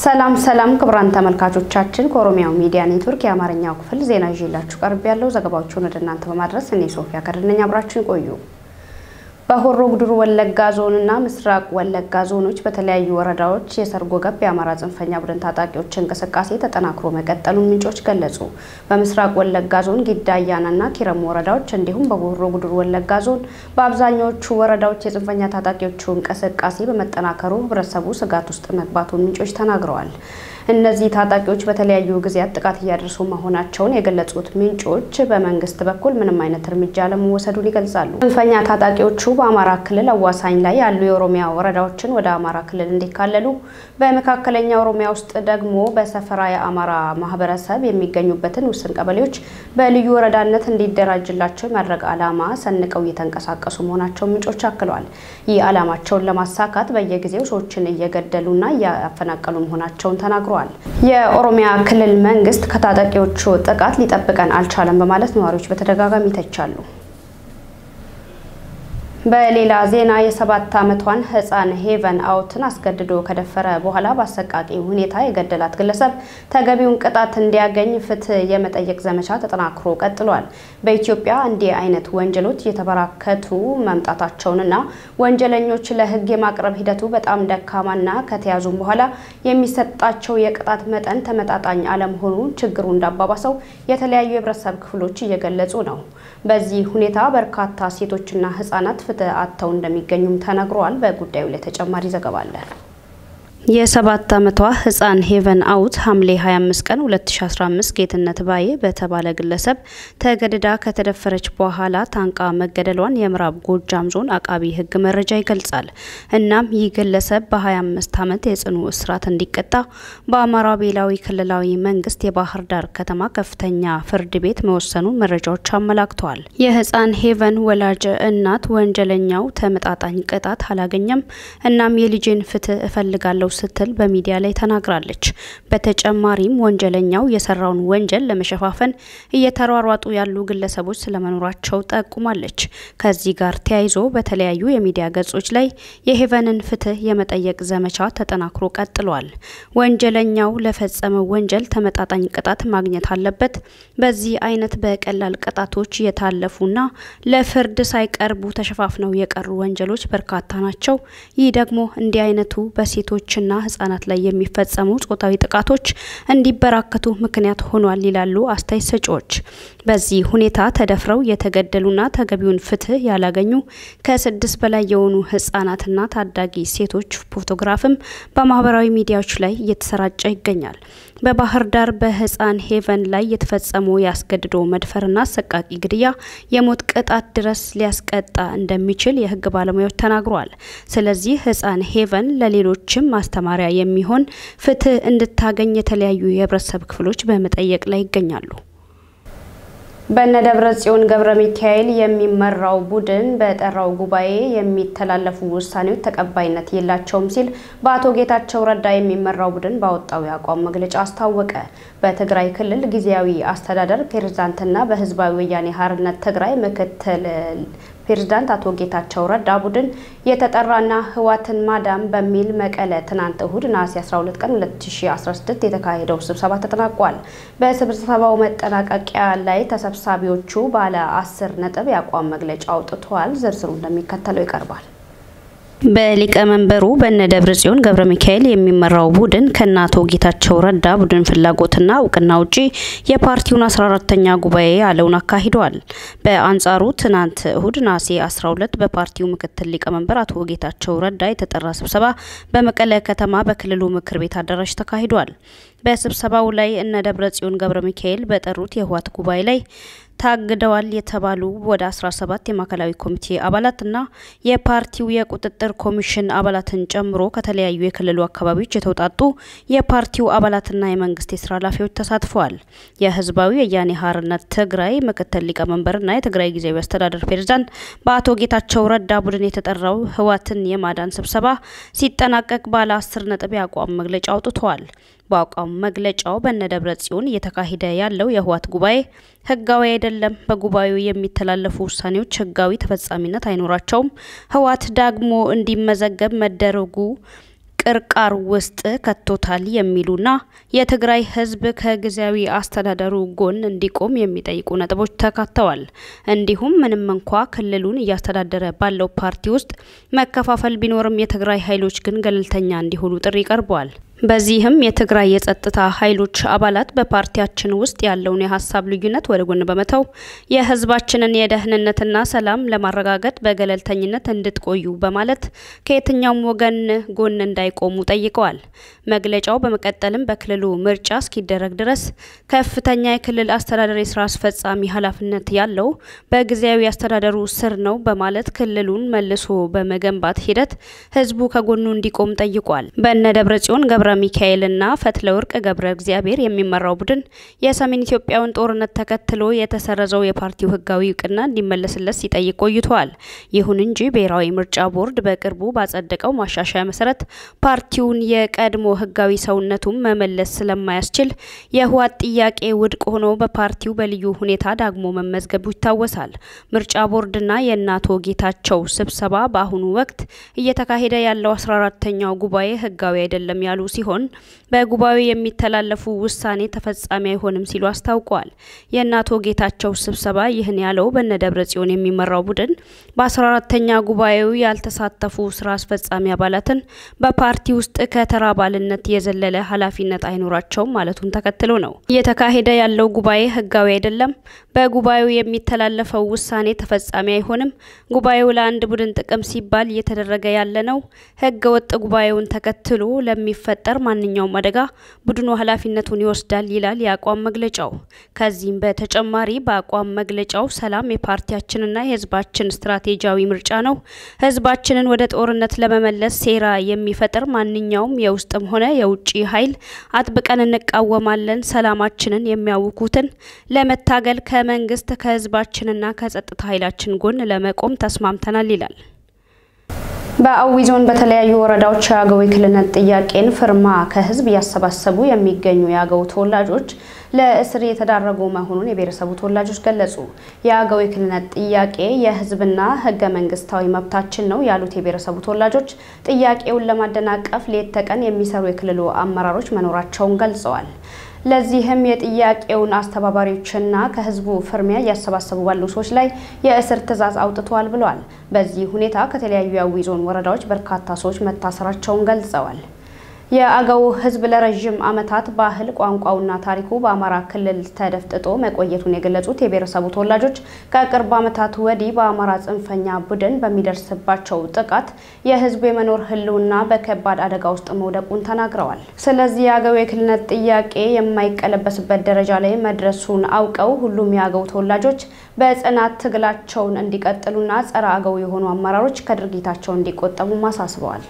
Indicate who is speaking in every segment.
Speaker 1: ሰላም ሰላም ክቡራን ተመልካቾቻችን ከኦሮሚያው ሚዲያ ኔትወርክ የአማርኛው ክፍል ዜና ይዤላችሁ ቀርብ ያለው ዘገባዎቹን ወደ እናንተ በማድረስ እኔ ሶፊያ ከድነኝ አብራችን ቆዩ። በሆሮ ጉዱሩ ወለጋ ዞንና ምስራቅ ወለጋ ዞኖች በተለያዩ ወረዳዎች የሰርጎ ገብ የአማራ ጽንፈኛ ቡድን ታጣቂዎች እንቅስቃሴ ተጠናክሮ መቀጠሉን ምንጮች ገለጹ። በምስራቅ ወለጋ ዞን ጊዳ አያናና ኪረሙ ወረዳዎች እንዲሁም በሆሮ ጉዱሩ ወለጋ ዞን በአብዛኛዎቹ ወረዳዎች የጽንፈኛ ታጣቂዎቹ እንቅስቃሴ በመጠናከሩ ሕብረተሰቡ ስጋት ውስጥ መግባቱን ምንጮች ተናግረዋል። እነዚህ ታጣቂዎች በተለያዩ ጊዜያት ጥቃት እያደረሱ መሆናቸውን የገለጹት ምንጮች በመንግስት በኩል ምንም አይነት እርምጃ ለመወሰዱን ይገልጻሉ። ጽንፈኛ ታጣቂዎቹ በአማራ ክልል አዋሳኝ ላይ ያሉ የኦሮሚያ ወረዳዎችን ወደ አማራ ክልል እንዲካለሉ፣ በመካከለኛ ኦሮሚያ ውስጥ ደግሞ በሰፈራ የአማራ ማህበረሰብ የሚገኙበትን ውስን ቀበሌዎች በልዩ ወረዳነት እንዲደራጅላቸው የማድረግ ዓላማ ሰንቀው እየተንቀሳቀሱ መሆናቸውን ምንጮች አክለዋል። ይህ ዓላማቸውን ለማሳካት በየጊዜው ሰዎችን እየገደሉና እያፈናቀሉ መሆናቸውን ተናግረዋል። የኦሮሚያ ክልል መንግስት ከታጣቂዎቹ ጥቃት ሊጠብቀን አልቻለም በማለት ነዋሪዎች በተደጋጋሚ ይተቻሉ። በሌላ ዜና የሰባት ዓመቷን ህፃን ሄቨን አውትን አስገድዶ ከደፈረ በኋላ በአሰቃቂ ሁኔታ የገደላት ግለሰብ ተገቢውን ቅጣት እንዲያገኝ ፍትህ የመጠየቅ ዘመቻ ተጠናክሮ ቀጥሏል። በኢትዮጵያ እንዲህ አይነት ወንጀሎች እየተበራከቱ መምጣታቸውንና ወንጀለኞች ለህግ የማቅረብ ሂደቱ በጣም ደካማና ከተያዙም በኋላ የሚሰጣቸው የቅጣት መጠን ተመጣጣኝ አለመሆኑ ችግሩ እንዳባባሰው የተለያዩ የህብረተሰብ ክፍሎች እየገለጹ ነው። በዚህ ሁኔታ በርካታ ሴቶችና ህጻናት ፍትህ አጥተው እንደሚገኙም ተነግሯል። በጉዳዩ ላይ ተጨማሪ ዘገባ አለን። የሰባት ዓመቷ ህፃን ሄቨን አውት ሐምሌ 25 ቀን 2015 ጌትነት ባዬ በተባለ ግለሰብ ተገድዳ ከተደፈረች በኋላ ታንቃ መገደሏን የምዕራብ ጎጃም ዞን አቃቢ ህግ መረጃ ይገልጻል። እናም ይህ ግለሰብ በ25 ዓመት የጽኑ እስራት እንዲቀጣ በአማራ ብሔራዊ ክልላዊ መንግስት የባህር ዳር ከተማ ከፍተኛ ፍርድ ቤት መወሰኑን መረጃዎች አመላክተዋል። የህፃን ሄቨን ወላጅ እናት ወንጀለኛው ተመጣጣኝ ቅጣት አላገኘም፣ እናም የልጄን ፍትህ እፈልጋለሁ ስትል በሚዲያ ላይ ተናግራለች። በተጨማሪም ወንጀለኛው የሰራውን ወንጀል ለመሸፋፈን እየተሯሯጡ ያሉ ግለሰቦች ስለመኖራቸው ጠቁማለች። ከዚህ ጋር ተያይዞ በተለያዩ የሚዲያ ገጾች ላይ የሄቨንን ፍትህ የመጠየቅ ዘመቻ ተጠናክሮ ቀጥሏል። ወንጀለኛው ለፈጸመው ወንጀል ተመጣጣኝ ቅጣት ማግኘት አለበት። በዚህ አይነት በቀላል ቅጣቶች የታለፉና ለፍርድ ሳይቀርቡ ተሸፋፍነው የቀሩ ወንጀሎች በርካታ ናቸው። ይህ ደግሞ እንዲህ አይነቱ በሴቶች ና ህጻናት ላይ የሚፈጸሙ ጾታዊ ጥቃቶች እንዲበራከቱ ምክንያት ሆኗል ይላሉ አስተያየት ሰጪዎች። በዚህ ሁኔታ ተደፍረው የተገደሉና ተገቢውን ፍትህ ያላገኙ ከስድስት በላይ የሆኑ ህጻናትና ታዳጊ ሴቶች ፎቶግራፍም በማህበራዊ ሚዲያዎች ላይ እየተሰራጨ ይገኛል። በባህር ዳር በህፃን ሄቨን ላይ የተፈጸመው ያስገድዶ መድፈርና አሰቃቂ ግድያ የሞት ቅጣት ድረስ ሊያስቀጣ እንደሚችል የህግ ባለሙያዎች ተናግረዋል። ስለዚህ ህፃን ሄቨን ለሌሎችም ማስተማሪያ የሚሆን ፍትህ እንድታገኝ የተለያዩ የህብረተሰብ ክፍሎች በመጠየቅ ላይ ይገኛሉ። በነ ደብረ ጽዮን ገብረ ሚካኤል የሚመራው ቡድን በጠራው ጉባኤ የሚተላለፉ ውሳኔዎች ተቀባይነት የላቸውም ሲል በአቶ ጌታቸው ረዳ የሚመራው ቡድን ባወጣው የአቋም መግለጫ አስታወቀ። በትግራይ ክልል ጊዜያዊ አስተዳደር ፕሬዝዳንትና በህዝባዊ ወያኔ ሓርነት ትግራይ ምክትል ፕሬዝዳንት አቶ ጌታቸው ረዳ ቡድን የተጠራና ህወሓትን ማዳን በሚል መቀለ ትናንት እሁድ ነሐሴ 12 ቀን 2016 የተካሄደው ስብሰባ ተጠናቋል። በስብሰባው መጠናቀቂያ ላይ ተሰብሳቢዎቹ ባለ አስር ነጥብ የአቋም መግለጫ አውጥተዋል። ዝርዝሩ እንደሚከተለው ይቀርባል። በሊቀመንበሩ በነ ደብረ ጽዮን ገብረ ሚካኤል የሚመራው ቡድን ከነ አቶ ጌታቸው ረዳ ቡድን ፍላጎትና እውቅና ውጪ የፓርቲውን 14ተኛ ጉባኤ ያለውን አካሂደዋል። በአንጻሩ ትናንት እሁድ ነሐሴ 12 በፓርቲው ምክትል ሊቀመንበር አቶ ጌታቸው ረዳ የተጠራ ስብሰባ በመቀለ ከተማ በክልሉ ምክር ቤት አዳራሽ ተካሂዷል። በስብሰባው ላይ እነ ደብረ ጽዮን ገብረ ሚካኤል በጠሩት የህወሓት ጉባኤ ላይ ታግደዋል የተባሉ ወደ 17 የማዕከላዊ ኮሚቴ አባላትና የፓርቲው የቁጥጥር ኮሚሽን አባላትን ጨምሮ ከተለያዩ የክልሉ አካባቢዎች የተውጣጡ የፓርቲው አባላትና የመንግስት የስራ ኃላፊዎች ተሳትፈዋል። የህዝባዊ ወያኔ ሓርነት ትግራይ ምክትል ሊቀመንበርና የትግራይ ጊዜያዊ አስተዳደር ፕሬዝዳንት በአቶ ጌታቸው ረዳ ቡድን የተጠራው ህወሓትን የማዳን ስብሰባ ሲጠናቀቅ ባለ አስር ነጥብ የአቋም መግለጫ አውጥተዋል። በአቋም መግለጫው በነ ደብረ ጽዮን እየተካሄደ ያለው የህወሓት ጉባኤ ህጋዊ አይደለም፣ በጉባኤው የሚተላለፉ ውሳኔዎች ህጋዊ ተፈጻሚነት አይኖራቸውም፣ ህወሓት ዳግሞ እንዲመዘገብ መደረጉ ቅርቃር ውስጥ ከቶታል የሚሉና የትግራይ ሕዝብ ከጊዜያዊ አስተዳደሩ ጎን እንዲቆም የሚጠይቁ ነጥቦች ተካተዋል። እንዲሁም ምንም እንኳ ክልሉን እያስተዳደረ ባለው ፓርቲ ውስጥ መከፋፈል ቢኖርም የትግራይ ኃይሎች ግን ገለልተኛ እንዲሆኑ ጥሪ ቀርበዋል። በዚህም የትግራይ የጸጥታ ኃይሎች አባላት በፓርቲያችን ውስጥ ያለውን የሀሳብ ልዩነት ወደ ጎን በመተው የህዝባችንን የደህንነትና ሰላም ለማረጋገጥ በገለልተኝነት እንድትቆዩ በማለት ከየትኛውም ወገን ጎን እንዳይቆሙ ጠይቀዋል። መግለጫው በመቀጠልም በክልሉ ምርጫ እስኪደረግ ድረስ ከፍተኛ የክልል አስተዳደር የስራ አስፈጻሚ ኃላፊነት ያለው በጊዜያዊ አስተዳደሩ ስር ነው በማለት ክልሉን መልሶ በመገንባት ሂደት ህዝቡ ከጎኑ እንዲቆም ጠይቋል። በነ ደብረ ጽዮን ገብረ ሚካኤልና ፈትለወርቅ ገብረ እግዚአብሔር የሚመራው ቡድን የሰሜን ኢትዮጵያውን ጦርነት ተከትሎ የተሰረዘው የፓርቲው ህጋዊ እውቅና እንዲመለስለት ሲጠይቅ ቆይቷል። ይሁን እንጂ ብሔራዊ ምርጫ ቦርድ በቅርቡ ባጸደቀው ማሻሻያ መሰረት ፓርቲውን የቀድሞ ህጋዊ ሰውነቱን መመለስ ስለማያስችል የህወሓት ጥያቄ ውድቅ ሆኖ በፓርቲው በልዩ ሁኔታ ዳግሞ መመዝገቡ ይታወሳል። ምርጫ ቦርድና የእነ አቶ ጌታቸው ስብሰባ በአሁኑ ወቅት እየተካሄደ ያለው አስራ አራተኛው ጉባኤ ህጋዊ አይደለም ያሉ ሲሆን በጉባኤው የሚተላለፉ ውሳኔ ተፈጻሚ አይሆንም ሲሉ አስታውቀዋል። የእነ አቶ ጌታቸው ስብሰባ ይህን ያለው በነ ደብረ ጽዮን የሚመራው ቡድን በአስራ አራተኛ ጉባኤው ያልተሳተፉ ስራ አስፈጻሚ አባላትን በፓርቲ ውስጥ ከተራ አባልነት የዘለለ ኃላፊነት አይኖራቸውም ማለቱን ተከትሎ ነው። እየተካሄደ ያለው ጉባኤ ህጋዊ አይደለም፣ በጉባኤው የሚተላለፈው ውሳኔ ተፈጻሚ አይሆንም፣ ጉባኤው ለአንድ ቡድን ጥቅም ሲባል እየተደረገ ያለ ነው፣ ህገ ወጥ ጉባኤውን ተከትሎ ለሚፈጠር ማንኛውም አደጋ ቡድኑ ኃላፊነቱን ይወስዳል ይላል የአቋም መግለጫው። ከዚህም በተጨማሪ በአቋም መግለጫው ሰላም የፓርቲያችንና የህዝባችን ስትራቴጂያዊ ምርጫ ነው። ህዝባችንን ወደ ጦርነት ለመመለስ ሴራ የሚፈጥር ማንኛውም የውስጥም ሆነ የውጭ ኃይል አጥብቀን እንቃወማለን። ሰላማችንን የሚያውኩትን ለመታገል ከመንግስት ከህዝባችንና ከጸጥታ ኃይላችን ጎን ለመቆም ተስማምተናል ይላል። በአዊ ዞን በተለያዩ ወረዳዎች የአገው የክልልነት ጥያቄን ፍርማ ከህዝብ እያሰባሰቡ የሚገኙ የአገው ተወላጆች ለእስር የተዳረጉ መሆኑን የብሔረሰቡ ተወላጆች ገለጹ። የአገው የክልልነት ጥያቄ የህዝብና ህገ መንግስታዊ መብታችን ነው ያሉት የብሔረሰቡ ተወላጆች ጥያቄውን ለማደናቀፍ ሌት ተቀን የሚሰሩ የክልሉ አመራሮች መኖራቸውን ገልጸዋል። ለዚህም የጥያቄውን አስተባባሪዎችና ከህዝቡ ፍርሚያ እያሰባሰቡ ባሉ ሰዎች ላይ የእስር ትዕዛዝ አውጥተዋል ብለዋል። በዚህ ሁኔታ ከተለያዩ የአዊ ዞን ወረዳዎች በርካታ ሰዎች መታሰራቸውን ገልጸዋል። የአገው ህዝብ ለረዥም ዓመታት ባህል ቋንቋውና ታሪኩ በአማራ ክልል ተደፍጥጦ መቆየቱን የገለጹት የብሔረሰቡ ተወላጆች ከቅርብ ዓመታት ወዲህ በአማራ ጽንፈኛ ቡድን በሚደርስባቸው ጥቃት የህዝቡ የመኖር ህልውና በከባድ አደጋ ውስጥ መውደቁን ተናግረዋል። ስለዚህ የአገው የክልልነት ጥያቄ የማይቀለበስበት ደረጃ ላይ መድረሱን አውቀው ሁሉም የአገው ተወላጆች በጽናት ትግላቸውን እንዲቀጥሉና ጸረ አገው የሆኑ አመራሮች ከድርጊታቸው እንዲቆጠቡም አሳስበዋል።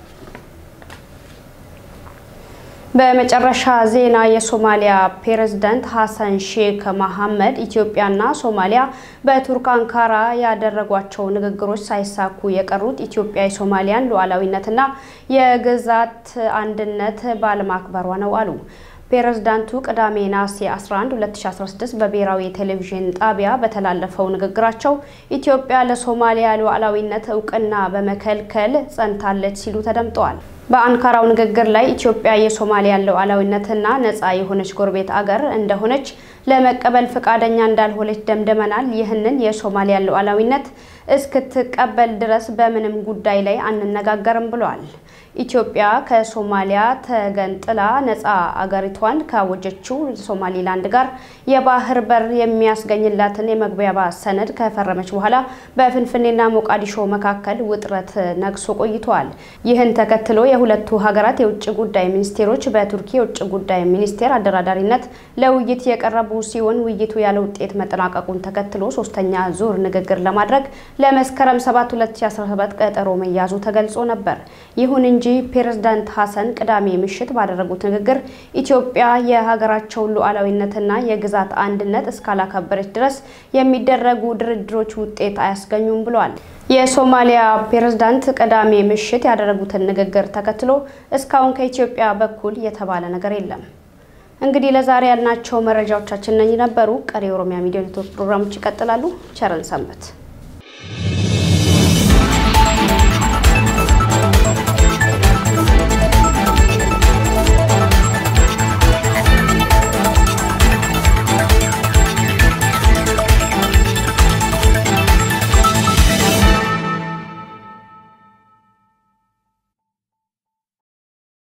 Speaker 1: በመጨረሻ ዜና የሶማሊያ ፕሬዝዳንት ሀሰን ሼክ መሐመድ ኢትዮጵያና ሶማሊያ በቱርክ አንካራ ያደረጓቸው ንግግሮች ሳይሳኩ የቀሩት ኢትዮጵያ የሶማሊያን ሉዓላዊነትና የግዛት አንድነት ባለማክበሯ ነው አሉ። ፕሬዝዳንቱ ቅዳሜ ነሐሴ 11 2016 በብሔራዊ ቴሌቪዥን ጣቢያ በተላለፈው ንግግራቸው ኢትዮጵያ ለሶማሊያ ሉዓላዊነት እውቅና በመከልከል ጸንታለች ሲሉ ተደምጠዋል። በአንካራው ንግግር ላይ ኢትዮጵያ የሶማሊያን ሉዓላዊነትና ነፃ የሆነች ጎረቤት አገር እንደሆነች ለመቀበል ፈቃደኛ እንዳልሆነች ደምድመናል። ይህንን የሶማሊያን ሉዓላዊነት እስክትቀበል ድረስ በምንም ጉዳይ ላይ አንነጋገርም ብለዋል። ኢትዮጵያ ከሶማሊያ ተገንጥላ ነፃ አገሪቷን ካወጀችው ሶማሊላንድ ጋር የባህር በር የሚያስገኝላትን የመግባቢያ ሰነድ ከፈረመች በኋላ በፍንፍኔና ሞቃዲሾ መካከል ውጥረት ነግሶ ቆይተዋል። ይህን ተከትሎ የሁለቱ ሀገራት የውጭ ጉዳይ ሚኒስቴሮች በቱርኪ የውጭ ጉዳይ ሚኒስቴር አደራዳሪነት ለውይይት የቀረቡ ሲሆን ውይይቱ ያለ ውጤት መጠናቀቁን ተከትሎ ሶስተኛ ዙር ንግግር ለማድረግ ለመስከረም 7 2017 ቀጠሮ መያዙ ተገልጾ ነበር። ይሁን እንጂ ፕሬዝዳንት ሀሰን ቅዳሜ ምሽት ባደረጉት ንግግር ኢትዮጵያ የሀገራቸውን ሉዓላዊነትና የግዛት አንድነት እስካላከበረች ድረስ የሚደረጉ ድርድሮች ውጤት አያስገኙም ብለዋል። የሶማሊያ ፕሬዝዳንት ቅዳሜ ምሽት ያደረጉትን ንግግር ተከትሎ እስካሁን ከኢትዮጵያ በኩል የተባለ ነገር የለም። እንግዲህ ለዛሬ ያልናቸው መረጃዎቻችን እነኚህ ነበሩ። ቀሪ የኦሮሚያ ሚዲያ ኔትወርክ ፕሮግራሞች ይቀጥላሉ። ቸርን ሰንበት